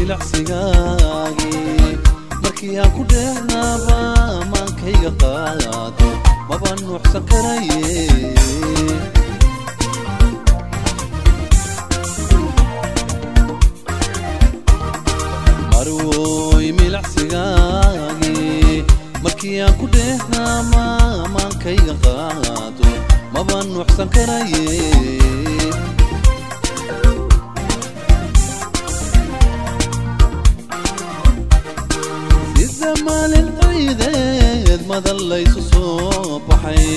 milacsigaagii markii aan ku dheehnaaba maankayga qaado maba nuuxsan karaye marwoy milacsigaagii markii aan ku dheehnaama maankayga qaado maba nuuxsan karaye sida maalin ciideed madan laysu soo baxay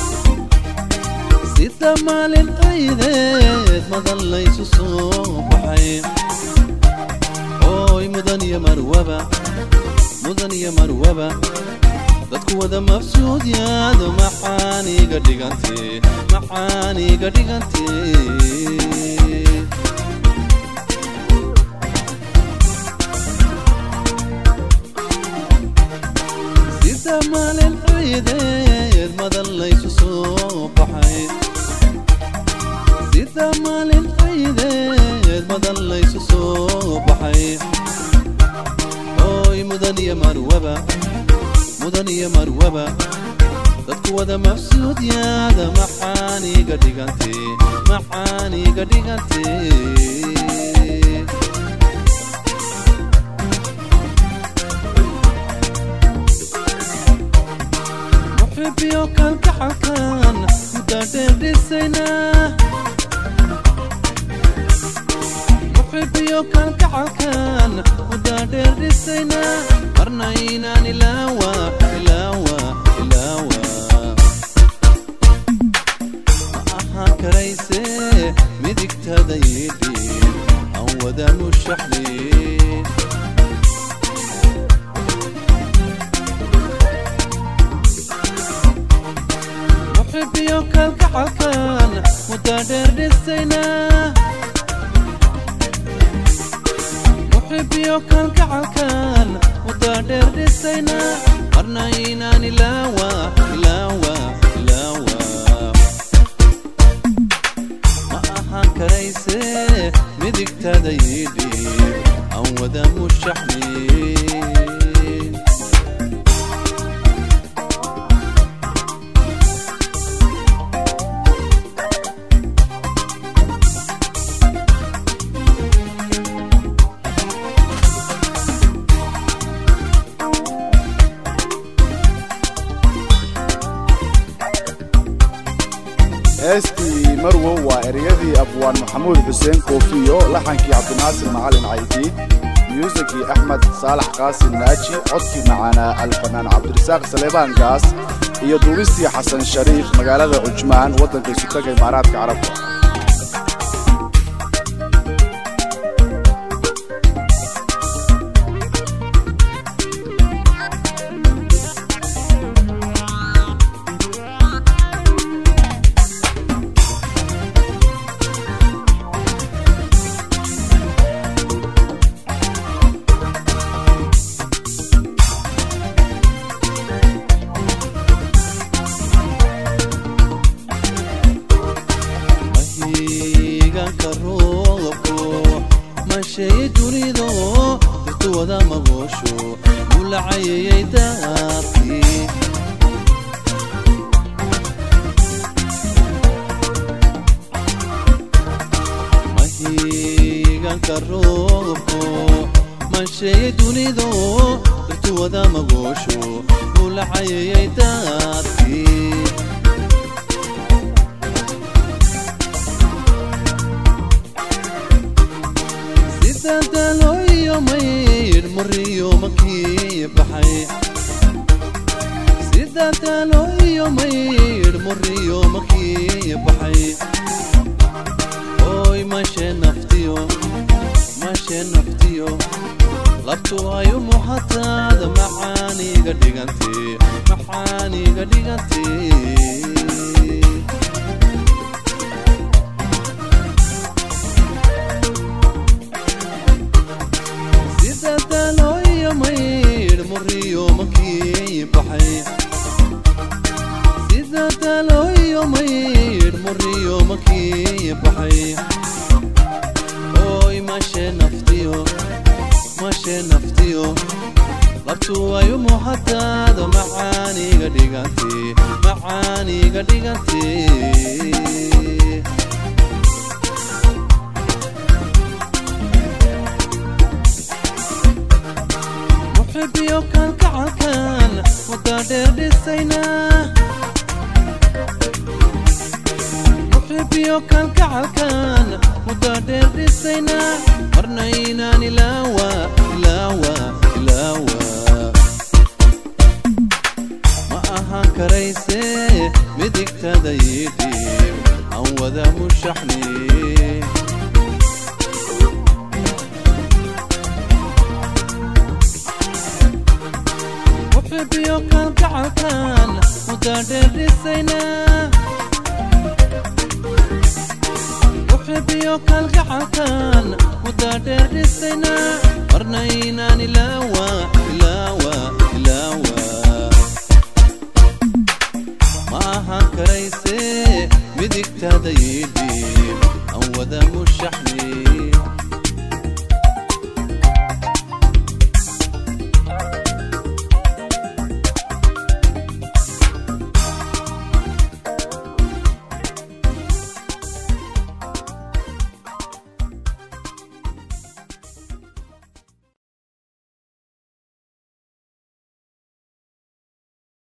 sida maalin ciideed madan laysu soo baxay ooy mudan iyo marwaba mudan iyo marwaba dadku wada mafsuud yaado maxaan iga dhigante maxaan iga dhigante sida maalin ciideed madan laysu soo baxay sida maalin ciideed madan laysu soo baxay ooy mudan iyo marwaba mudan iyo marwaba dadku wada mafsuud yaada maxaan iga dhigante maxaan iga dhigante muxibiyo kalgaxalkan mudadheerdhisayna muxibiyo kalgacalkan mudadheerdhisayna marna inaan ilaawa ilaawa ilaawa ma ahaan karayse midigtada yidhiin aan wada mushaxliin muxibiyo kalgacalkan mudadheerdhisayna muxibiyo kalgacalkan mudadheerdhisayna marna inaan ilaawa ilaawa ilaawa ma ahaan karayse midigtada yidhi aan wada mushaxliin heestii marwow waa ereyadii abwaan maxamuud xuseen koofiyo laxankii cabdinaasir macalin caydiid myuusikii axmed saalax qaasim naaji codkii macaanaa alfanaan cabdirasaaq saleebaan gaas iyo duubistii xasan shariif magaalada cujmaan waddanka isutaga imaaraadka carabta mahiiganka roobko masheeye dunido dirtu wada magoosho mulacayayay daartii mahiiganka roobko masheeye dunido dirtu wada magoosho mulacayayay daartii sida dalooyo maydh muriyo makii baxay sida dalooyo maydh muriyo makii baxay ooy mashe naftiyo mashe naftiyo labtu ay u muhataada maxaaniga dhigante maxaaniga dhigante sida dalooyo maydh muriyo makii baxay sida dalooyo maydh muriyo makii baxay ooy mashe naftiyo naftu ay u muuqataado macaaniga dhigantee macaaniga dhigantee muxibiyo kan kacalkan mudda dheer dhisayna muxibiyo kan kacalkan mudda dheer dhisayna marna inaan ilaawa ilaawa ilaawa ma ahaan karayse midigtada yidhiib aan wada mushaxni muxibiyo kan kacalkan mudda dheer dhisayna muxibiyo kan kacalkan mudda dheer dhisayna marna inaan ilaawa ilaawa ilaawa ma ahaan karayse midigtada yidhiib aan wada mushaxni